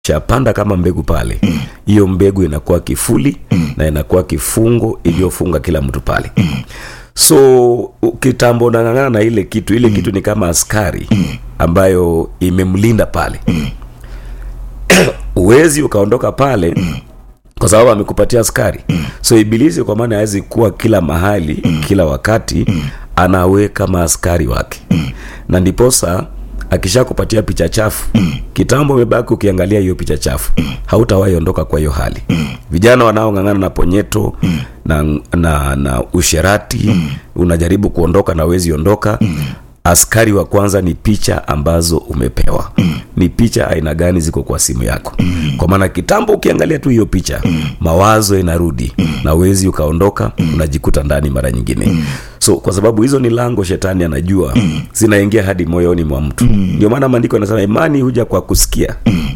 shapanda kama mbegu pale hiyo mbegu inakuwa kifuli na inakuwa kifungo iliyofunga kila mtu pale so kitambo unang'ang'ana na ile kitu ile kitu ni kama askari ambayo imemlinda pale uwezi ukaondoka pale kwa sababu amekupatia askari so ibilisi kwa maana hawezi kuwa kila mahali kila wakati anaweka maaskari wake na ndiposa akisha kupatia picha chafu kitambo umebaki ukiangalia hiyo picha chafu hautawahi ondoka kwa hiyo hali vijana wanaong'ang'ana na ponyeto na, na, na usherati unajaribu kuondoka na wezi ondoka askari wa kwanza ni picha ambazo umepewa ni picha aina gani ziko kwa simu yako kwa maana kitambo ukiangalia tu hiyo picha mawazo inarudi na wezi ukaondoka unajikuta ndani mara nyingine so kwa sababu hizo ni lango shetani anajua zinaingia hadi moyoni mwa mtu ndio maana maandiko yanasema imani huja kwa kusikia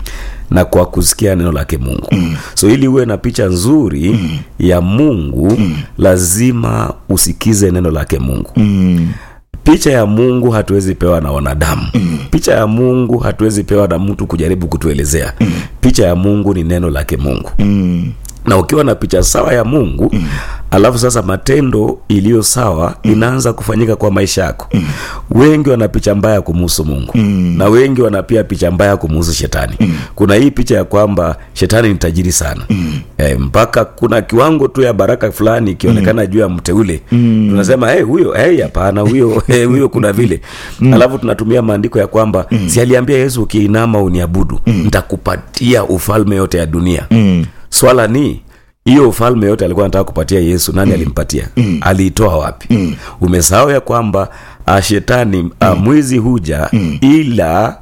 na kwa kusikia neno lake mungu so ili uwe na picha nzuri ya mungu lazima usikize neno lake mungu picha ya mungu hatuwezi pewa na wanadamu picha ya mungu hatuwezi pewa na mtu kujaribu kutuelezea picha ya mungu ni neno lake mungu na ukiwa na picha sawa ya mungu mm. alafu sasa matendo iliyo sawa mm. inaanza kufanyika kwa maisha yako mm. wengi wana picha mbaya kumuhusu mungu mm. na wengi wana pia picha mbaya kumuhusu shetani mm. kuna hii picha ya kwamba shetani ni tajiri sana mm. e, mpaka kuna kiwango tu ya baraka fulani ikionekana mm. juu ya mteule mm. tunasema hey, huyo hey, hapana huyo hey, huyo kuna vile mm. alafu tunatumia maandiko ya kwamba mm. si aliambia yesu ukiinama uniabudu mm. nitakupatia ufalme yote ya dunia mm swala ni hiyo ufalme yote alikuwa anataka kupatia yesu nani mm. alimpatia mm. aliitoa wapi mm. umesahau ya kwamba uh, shetani uh, mwizi huja mm. ila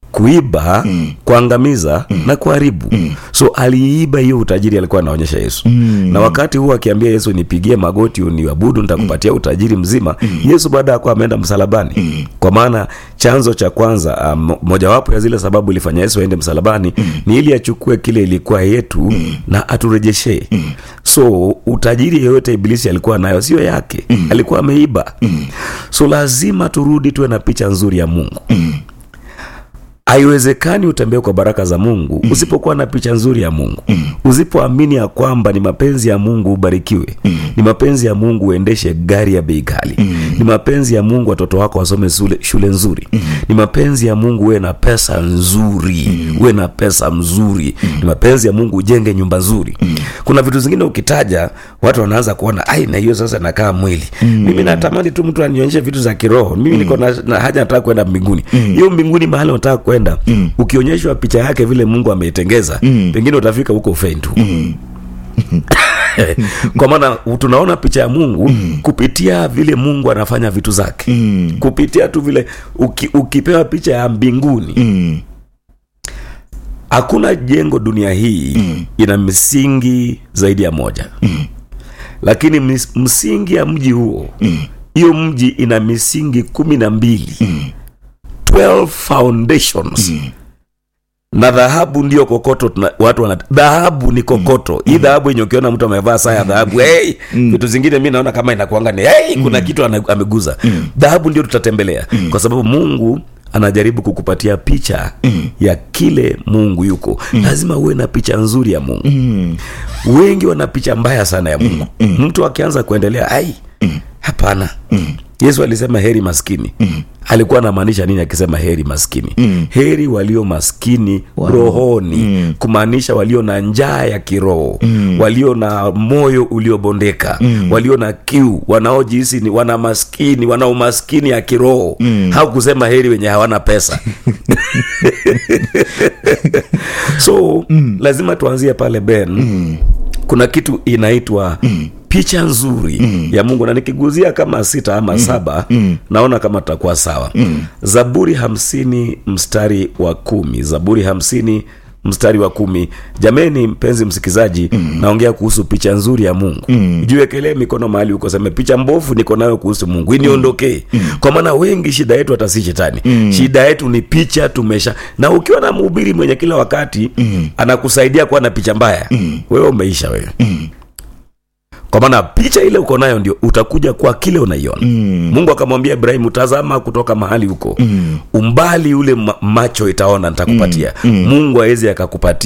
kuiba mm. kuangamiza mm. na kuharibu mm. so aliiba hiyo utajiri alikuwa anaonyesha yesu mm. na wakati huu akiambia yesu nipigie magoti uniabudu nitakupatia mm. utajiri mzima mm. yesu baada ya kuwa ameenda msalabani mm. kwa maana chanzo cha kwanza um, mojawapo ya zile sababu ilifanya yesu aende msalabani mm. ni ili achukue kile ilikuwa yetu mm. na aturejeshee mm. so utajiri yeyote ibilisi alikuwa nayo sio yake mm. alikuwa ameiba mm. so lazima turudi tuwe na picha nzuri ya mungu mm haiwezekani utembee kwa baraka za mungu mm. usipokuwa na picha nzuri ya mungu mm. usipoamini ya kwamba ni mapenzi ya mungu ubarikiwe mm. ni mapenzi ya mungu uendeshe gari ya bei ghali mm. ni mapenzi ya mungu watoto wako wasome shule, shule nzuri mm. ni mapenzi ya mungu uwe na pesa nzuri mm. uwe na pesa mzuri mm. ni mapenzi ya mungu ujenge nyumba nzuri mm. kuna vitu zingine ukitaja watu wanaanza kuona ai na hiyo sasa nakaa mwili mm. mimi natamani tu mtu anionyeshe vitu za kiroho mimi mm. niko na, na haja nataka kwenda mbinguni hiyo mm. mbinguni mahali nataka kwenda mm. ukionyeshwa picha yake vile mungu ameitengeza mm. pengine utafika huko ufein tu mm kwa maana tunaona picha ya mungu mm. kupitia vile mungu anafanya vitu zake mm. kupitia tu vile uki, ukipewa picha ya mbinguni mm hakuna jengo dunia hii mm. ina misingi zaidi ya moja mm. lakini mis, msingi ya mji huo hiyo mm. mji ina misingi kumi na mbili mm. 12 foundations mm na dhahabu ndio kokoto tuna, watu wana dhahabu ni kokoto mm. hii dhahabu yenye ukiona mtu amevaa saa ya dhahabu hey, mm. vitu zingine mi naona kama inakuanga ni hey, kuna kitu ameguza mm. dhahabu ndio tutatembelea mm. kwa sababu mungu anajaribu kukupatia picha mm. ya kile mungu yuko mm. lazima uwe na picha nzuri ya mungu mm. wengi wana picha mbaya sana ya mungu mm. mtu akianza kuendelea ai mm. hapana mm yesu alisema heri maskini mm. alikuwa anamaanisha nini akisema heri maskini mm. heri walio maskini wow. rohoni mm. kumaanisha walio na njaa ya kiroho mm. walio na moyo uliobondeka mm. walio na kiu wanaojihisi ni wana maskini wana umaskini ya kiroho mm. haukusema heri wenye hawana pesa so mm. lazima tuanzie pale ben mm. kuna kitu inaitwa mm picha nzuri mm. ya mungu na nikiguzia kama sita ama mm. saba mm. naona kama tutakuwa sawa mm. zaburi hamsini mstari wa kumi zaburi hamsini mstari wa kumi jameni mpenzi msikizaji mm. naongea kuhusu picha nzuri ya mungu mm. jiwekelee mikono mahali uko seme picha mbovu niko nayo kuhusu mungu iniondokee mm. kwa maana wengi shida yetu hata si shetani mm. shida yetu ni picha tumesha na ukiwa na mhubiri mwenye kila wakati mm. anakusaidia kuwa na picha mbaya mm. wewe umeisha wewe mm kwa maana picha ile uko nayo ndio utakuja kwa kile unaiona mm. mungu akamwambia ibrahimu tazama kutoka mahali huko mm. umbali ule ma- macho itaona nitakupatia mm. mungu awezi akakupatia